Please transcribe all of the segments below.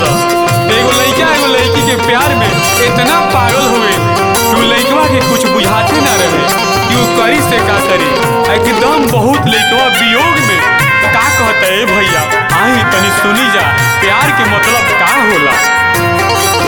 तो एगो लड़का एगो लड़की के प्यार में इतना पागल हुए कि उ लड़कवा के कुछ बुझाते ना रहे कि वो करी से का करी एकदम बहुत लड़कवा वियोग में का कहता है भैया आई तनी सुनी जा प्यार के मतलब का होला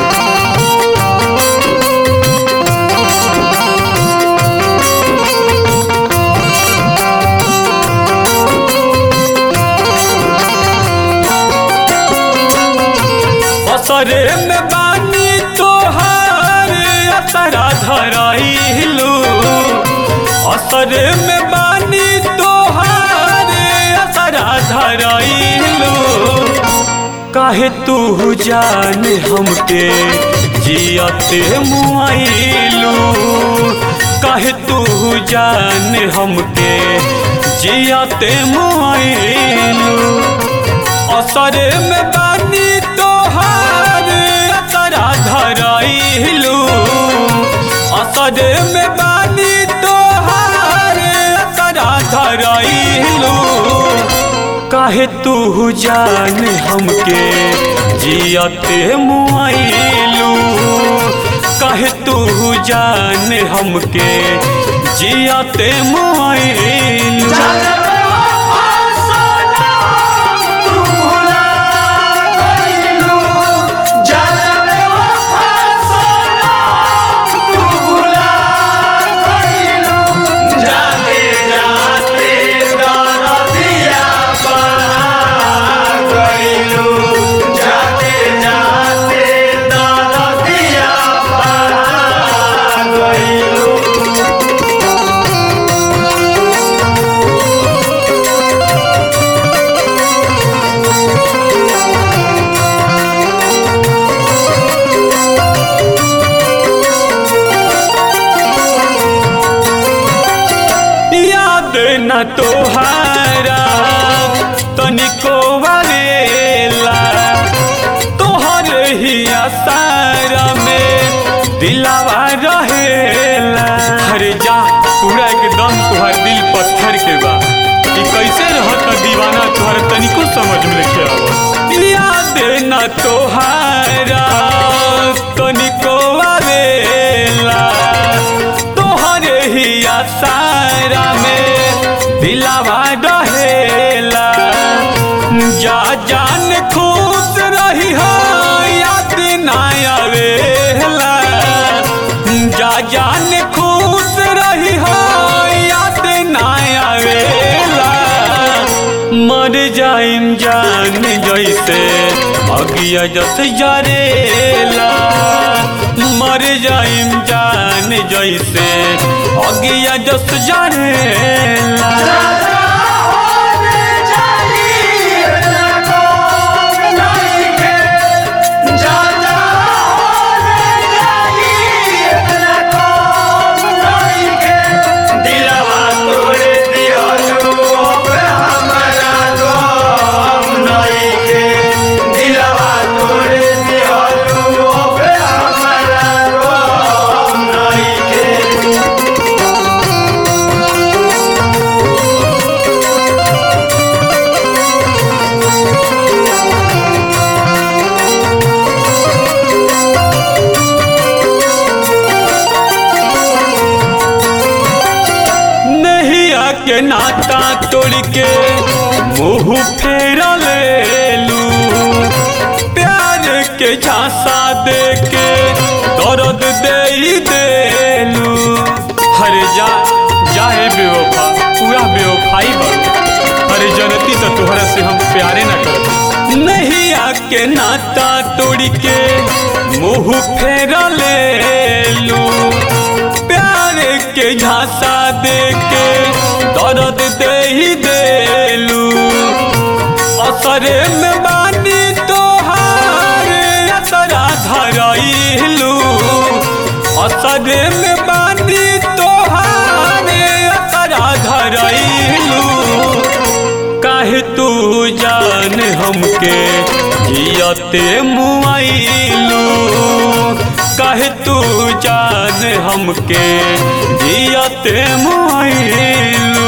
असरे में बानी तोहार असरा धराइलू असरे में बानी तोहार असरा धराइलू काहे तू जान हमके जियते मुआइलू काहे तू जान हमके जियते मुआइलू असरे में बानी तोहार असरा धराइलू असरे में बानी तोहार असरा धराइलू काहे तू जान हमके जियते मुआइलू काहे तू जान हमके जियते मुआइलू याद न तोहारा तनिको वालेला तोहर ही आसारा में दिलावा रहेला अरे जा पूरा एकदम तुहार दिल पत्थर के बा कि कैसे रहत दीवाना तुहार तनिको समझ में लेके आवत याद न तोहारा तनिको वालेला तोहरे ही आसारा में दिलावा रहेला जा जान खुश रही हो याद ना आवेला जा जान खुश रही हो याद ना आवेला मर जाइम जान जैसे अगिया जस जरेला मर जाइम जान जैसे अगिया जस जरेला नहिया के नाता तोड़ के मुंह फेरा ले लू प्यार के झांसा दे के दर्द दे ही देलू हरे जा जाहे बेवफा पूरा बेवफाई बन अरे जनती तो तोहरा से हम प्यारे न कर नहीं आके नाता तोड़ के मुंह फेरा ले लू प्यार के झांसा दे के दर्द दे ही देलू असरे में बानी तोहार असरा धराइलू असरे में बानी तोहार असरा धराइलू काहे तू जान हमके जियते मुआइलू काहे तू जान हमके जियते मुआइलू